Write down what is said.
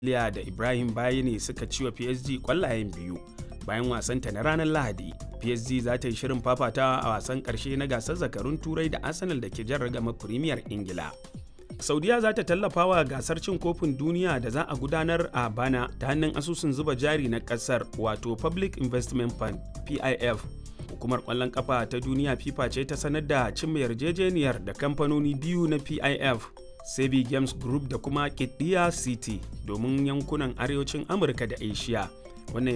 Liya da Ibrahim Bayani suka ci wa PSG kwallayen biyu bayan wasanta na ranar Lahadi. PSG za ta yi shirin fafatawa a wasan ƙarshe na gasar zakarun Turai da Arsenal da ke jan ragamar Premier Ingila. Saudiya za ta tallafa wa gasar cin kofin duniya da za a gudanar a bana ta hannun asusun zuba jari na ƙasar wato Public Investment Fund PIF. Hukumar ƙwallon ƙafa ta duniya FIFA ce ta sanar da cimma yarjejeniyar da kamfanoni biyu na PIF Sebi Games Group da kuma Kidiya City domin yankunan arewacin Amurka da Asia. Wannan